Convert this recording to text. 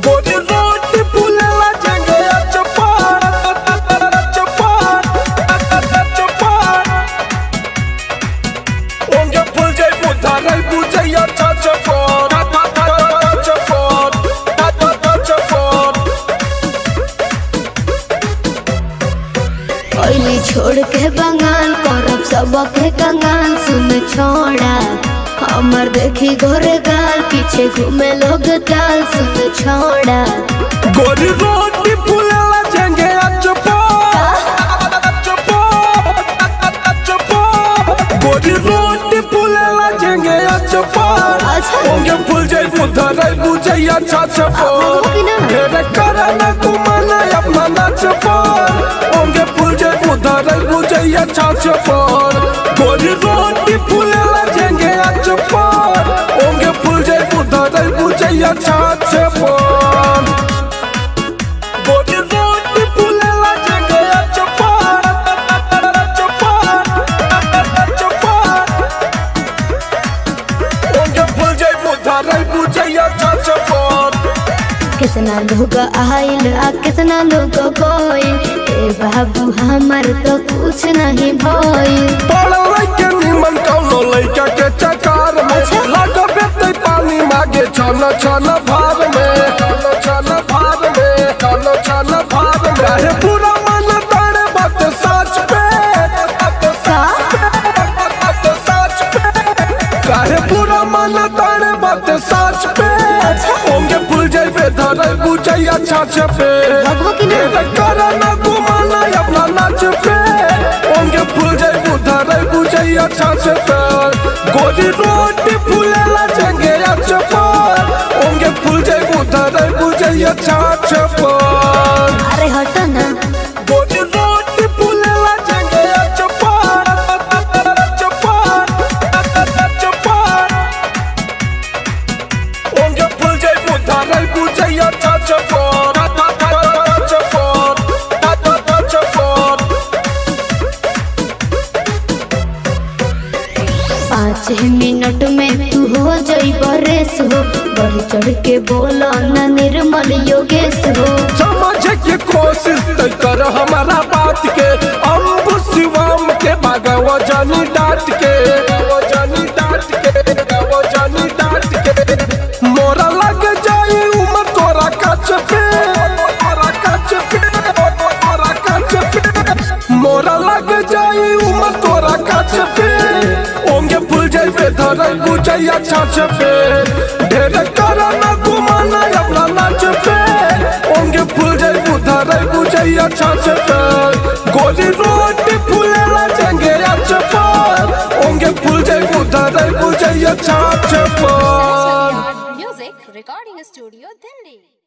गोरी रोटी फूलेला जंगे चपार चपार चपार ओंगे फूल जाई बुधा रही बुझैया चा चपार चपार चपार पहले छोड़ के बंगाल करब सबके कंगाल सुन छोड़ा हमर देखी घोरे गाल पीछे घूमे लोग टाल सुन छोड़ा गोरी रोटी फूलेला जंगे चपार चपार गोरी रोटी फूलेला जंगे चपार अच्छा। ओंगे फूल जाई बुधा रही बुझैया चा चपार अब कि ना? ढेरे करना घुमाना अपना नाच पर ओंगे फूल जाई बुधा रही बुझैया चा चपार गोरी रोटी फूलेला जंगे चपार ओंगे फूल जाई बुधा रही बुझैया चा चपार गोरी रोटी फूलेला जंगे चपार चपार चपार ओंगे फूल जाई बुधा रही बुझैया चा चपार कितना लोग आइल आ कितना लोग गइल ए बाबू हमर तो कुछ नहीं भइल पढ़ल लइके निमन कौनो लइका के चकार में लगबे ते पानी मागे छन छन भार में छन छन भार में छन छन भार में काहे पूरा मन तड़े बात सच पे बात सच पे बात सच पे काहे पूरा मन तड़े बात सच पे होंगे फूल जाइबे धरे बुझैया छाछ पे भगवा की ना? ढेर करना घुमाना अपना नाच पे होंगे फूल जाइबू धरे बुझैया छाछ पे गोरी रोटी फूलेला जंगे चपार होंगे फूल जाइबू धरे बुझैया छाछ पर अरे हट ना गोरी रोटी फूलेला जंगे चपार चपार चपार ओंगे फूल जाई बुधा रही बुझैया चा चपार चपार चपार पाँच मिनट में तू हो जइब रेस हो बढ़ चढ़ के बोलो ना निर्मल योगेश हो समझ के कोशिश तो कर हमारा बात के अम्बु शिवम के भगव जानी डांट के वो जानी डांट के वो जानी डांट के मोरा लग जाई उमर तोरा कच पे तोरा कच पे तोरा कच पे मोरा लग जाई उमर तोरा कच पे ओंगे फूल जाइबे धरई बुझैया छाछ पे ढेर करना घुमाना अपना नाच पे ओंगे फूल जाइबू धरई बुझैया छाछ पे गोली रोटी फूलेला जंगे चपार ओंगे फूल जाइबू धरई बुझैया छाछ पर Music Recording Studio, Delhi.